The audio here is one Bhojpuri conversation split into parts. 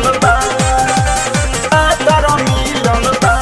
मिलल बा पातर मिलल बा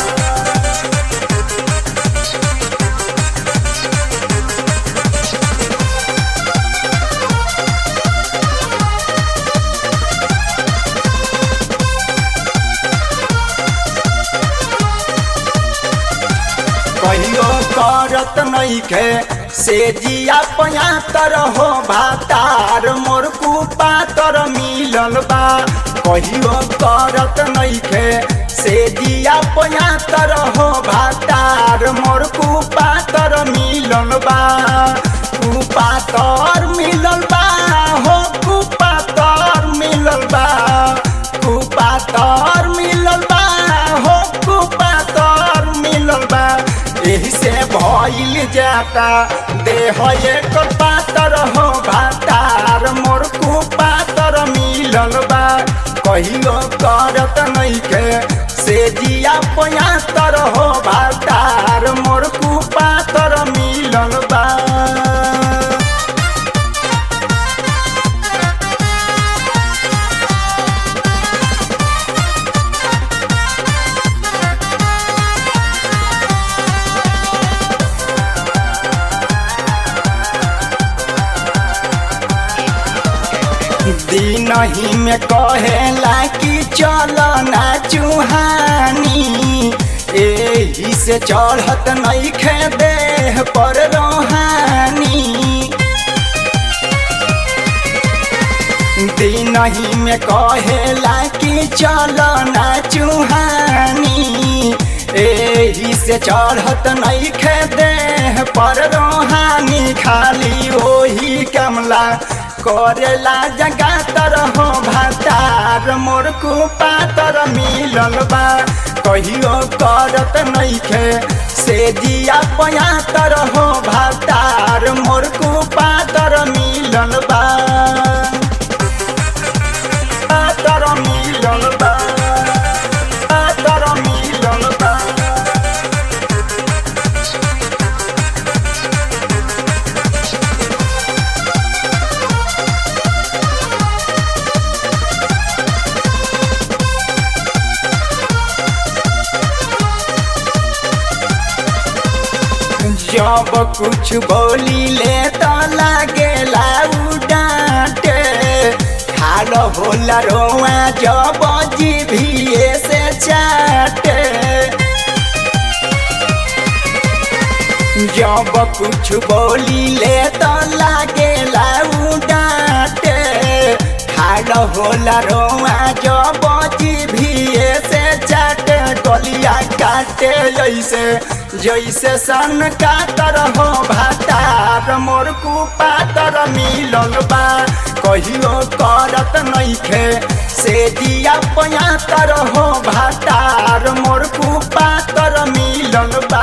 कहियो करत नइखे से जिया पयातर हो भातार मोर कुपातर मिलल बा कहियो करत नइखे से जिया पयातर हो भातार मोर कुपातर मिलल बा कुपातर मिलल बा हो कुपातर मिलल बा कुपातर मिलल बा हो कुपातर मिलल बा एही से भइल जाता देह एक पातर हो भातार मोर कुपातर मिलल बा कहियो करत नइखे से जिया पयातर हो भातार मोर कुपातर मिलल बा दिन ही में कहेला कि चल ना चुहानी एही से चढ़त नइखे देह पर रोहानी दिन ही में कहेला कि चल ना चुहानी एही से चढ़त नइखे देह पर रोहानी खाली ओही कमला करेला जगातर हो भातार मोर कुपातर मिलल बा कहियो करत नइखे से जिया पयातर हो भातार मोर कुपातर मिलल बा पातर मिलल बा पातर मिलल बा जब कुछ बोली ले तो लागेला उ डांटे खाल होला रोआ जब जीभिए से चाटे जब कुछ बोली ले तो लागेला उ डांटे खाल होला रोआ जब जीभिए से चाटे गलिया काटे जैसे जैसे सन कातर हो भातार मोर कुपातर मिलल बा कहियो करत नइखे से दिया पयातर हो भातार मोर कुपातर मिलल बा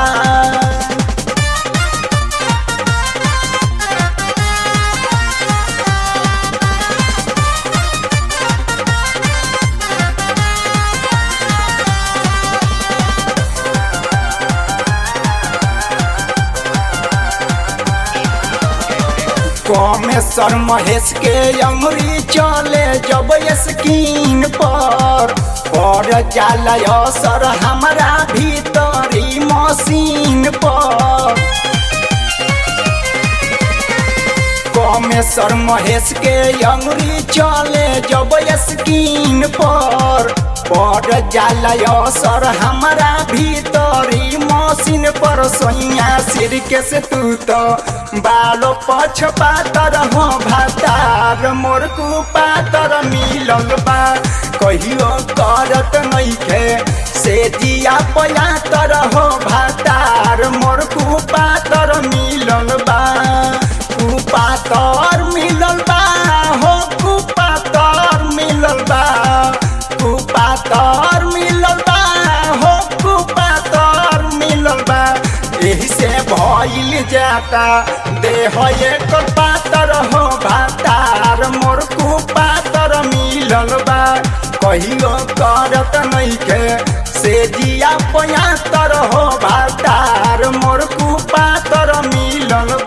कमेश्वर महेश के अंगुरी चले जब स्कीन पर पर जाला असर हमारा भीतरी मशीन पर कमेश्वर महेश के अंगुरी चले जब स्कीन पर पर जाला असर हमारा भीतरी मशीन पर सोइया सिर के से तू तो बालो पछ पातर हो भातार मोर कुपातर मिलल बा कहियो करत नइखे से जिया पयातर हो भातार मोर कुपातर मिलल बा कुपातर मिलल बा हो कुपातर मिलल बा कुपातर मिलल बा हो कुपातर मिलल बा एही से भइल जाता देह एक पातर हो भातार मोर कुपातर मिलल बा कहियो करत नइखे से जिया पयातर हो भातार मोर कुपातर मिलल